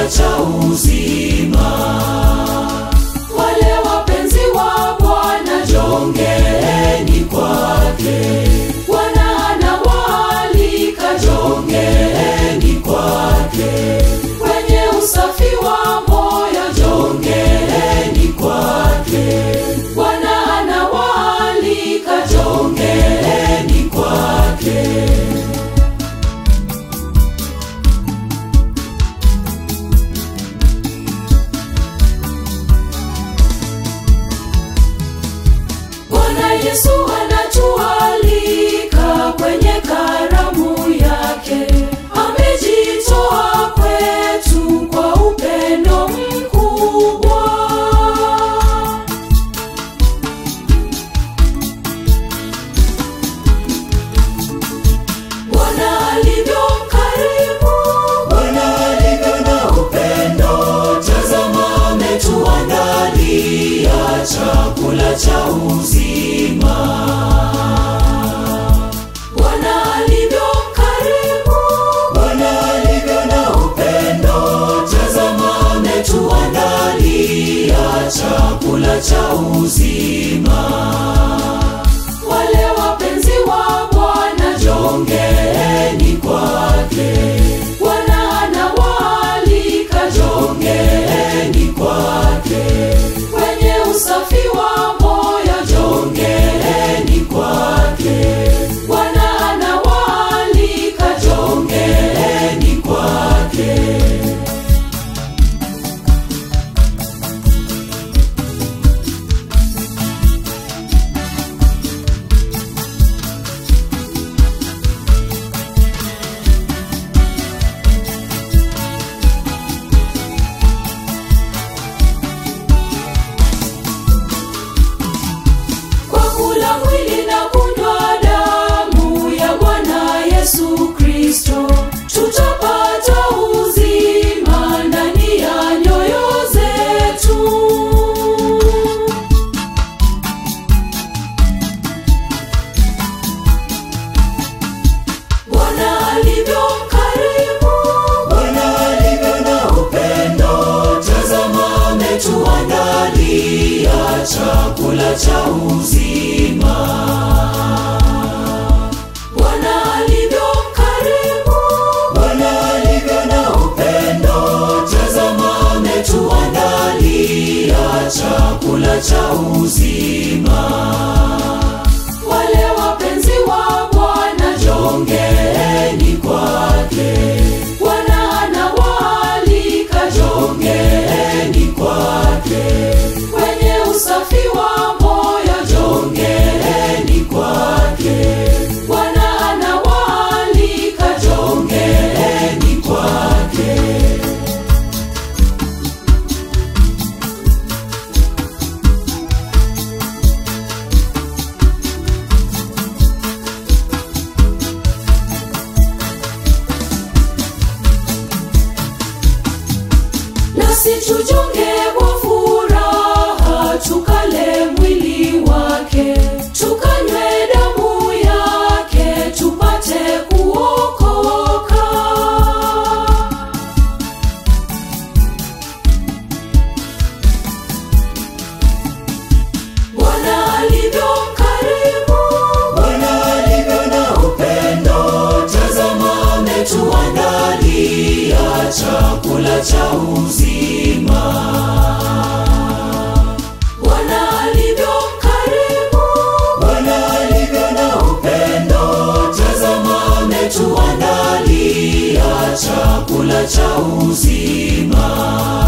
chakula cha uzima. Wale wapenzi wa Bwana jongeeni kwake, Bwana anawaalika jongeeni kwake, wenye usafi wa moyo jongeeni kwake, Bwana anawaalika jongeeni kwake. Bwana Yesu anatualika kwenye karamu yake, amejitoa kwetu kwa upendo mkubwa. Bwana alivyo mkarimu, Bwana alivyo na upendo, tazama ametuandalia chakula cha uzima. Bwana alivyo mkarimu, Bwana alivyo na upendo, tazama ametuandalia chakula cha uzima. Wale wapenzi wa Bwana jongeeni kwake, Bwana anawaalika jongeeni kwake, wenye usafi wa moyo jongeeni kwake, Bwana anawaalika jongeeni kwake. kwa kula mwili na kunywa damu ya Bwana Yesu Kristo, tutapata uzima ndani ya nyoyo zetu. Bwana alivyo mkarimu, Bwana alivyo na upendo, tazama ametuandalia chakula cha uzima. Bwana alivyo mkarimu, Bwana alivyo na upendo, tazama ametuandalia chakula cha uzima. Wale wapenzi wa Bwana jongeeni kwake, Bwana anawaalika jongeeni kwake, wenye usafi wa moyo jongeeni kwake, Bwana anawaalika jongeeni kwake. nasi tujonge kwa furaha, tukale mwili wake, tukanywe damu yake, tupate kuokoka. Bwana alivyo mkarimu, Bwana alivyo na upendo, tazama ametuandalia chakula cha uzima. Bwana alivyo mkarimu, Bwana alivyo na upendo, tazama ametuandalia chakula cha uzima.